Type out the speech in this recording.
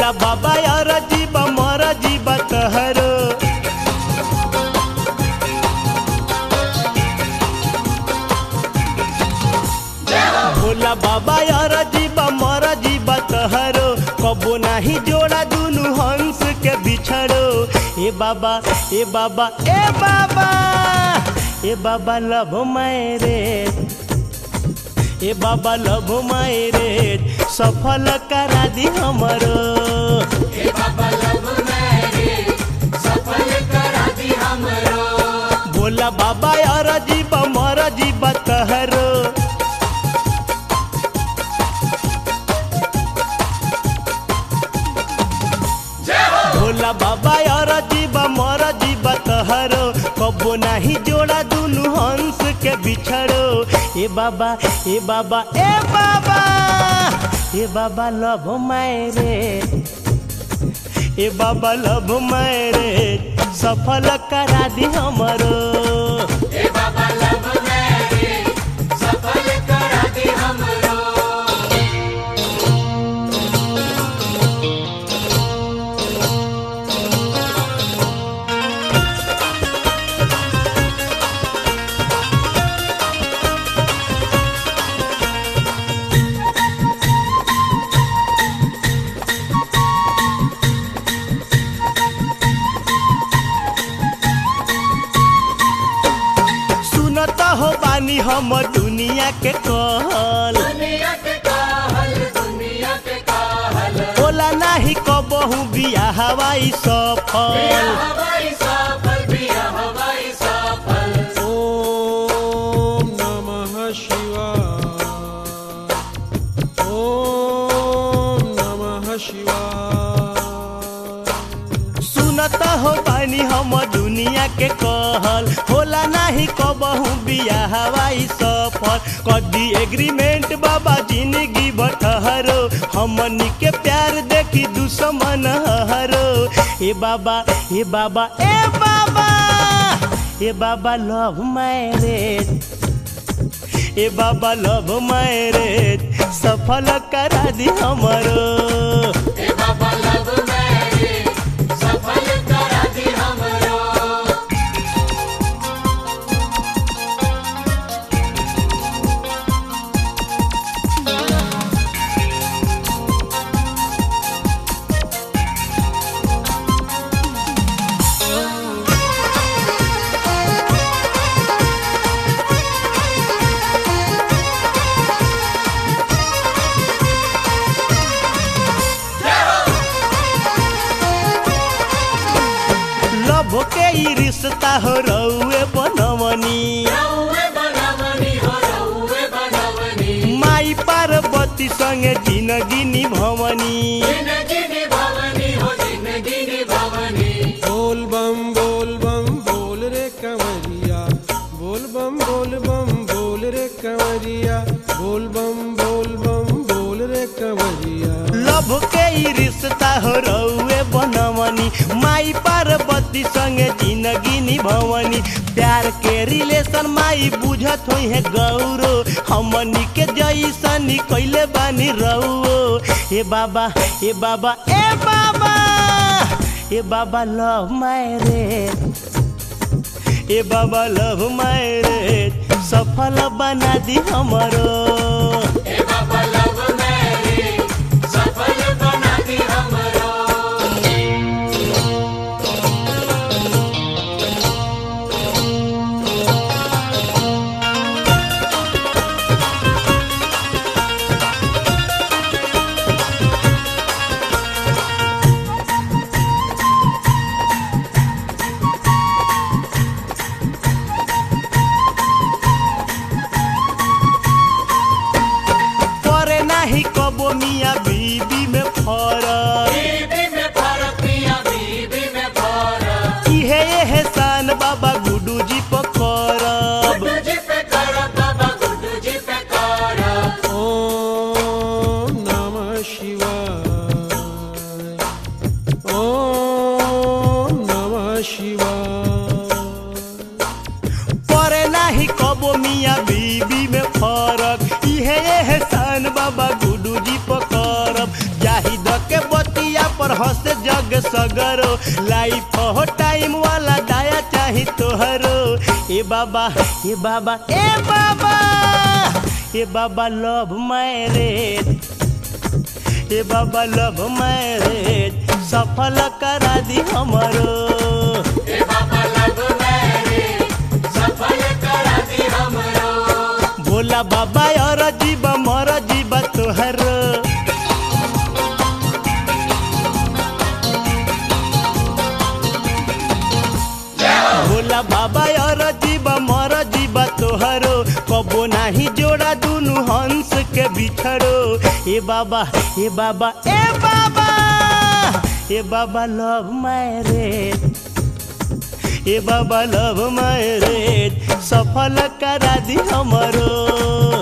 भोला बाबा यार जीवा मर जीवा तहरो भोला बाबा यार जीवा मर जीवा तहरो कबो नाही जोड़ा दुनु हंस के बिछड़ो ए बाबा ए बाबा ए बाबा ए बाबा लव मेरे ए बाबा लव मेरे सफल करा दी हमरो भोला बाबा यार जीवा मर जीवा तहरो भोला बाबा यार जीवा मर जीवा तहरो कबो नाही जोड़ा दुनु हंस के बिछड़ो ए बाबा ए बाबा ए बाबा ए बाबा लव मेरे ए बाबा लव मेरे सफल करा दी हमरो सुनत हो बानी हम दुनिया के कहल ओला नाही कबहू बिया हवाई सफल ॐ नमः शिवाय ॐ नमः शिवाय सुनत हो बानी हम दुनिया के कहल होला नाही कबहू बिया हवाई सफल कदी एग्रीमेंट बाबा जिंदगी बटहरो हमनी के प्यार देखी दुश्मन हरो ए बाबा ए बाबा ए बाबा ए बाबा लव मैरेज ए बाबा लव मैरेज सफल करा दी हमरो लभ के ई रिश्ता हो रउए बनवनी माई पार्वती संगे जिंदगी निभवनी बोल बम बोल बम बोल रे कंवरिया बोल बम बोल बम बोल रे कंवरिया बोल बम बोल बम बोल रे कंवरिया लभ के ई रिश्ता हो रउए बनवनी माई पार्वती संगे जिंदगी निभवनी प्यार के रिलेशन माई बुझत होई है गौरो हमनी के जैसनी कैले बानी रउओ ए बाबा ए बाबा ए बाबा ए बाबा लव मैरेज ए बाबा लव मैरेज सफल बना दी हमरो पर हंसे जग सगरो लाइफ हो टाइम वाला दाया चाही तोहरो ए बाबा ए बाबा ए बाबा ए बाबा लव मैरेज ए बाबा लव मैरेज सफल करा दी हमरो भोला बाबा और जीव मर जीव तोहर भोला बाबा और जीव मर जीव तोहरो कबो नाही जोड़ा दुनु हंस के बिछड़ो ए बाबा ए बाबा ए बाबा ए बाबा लव मैरेज ए बाबा लव मैरेज सफल करा दी हमरो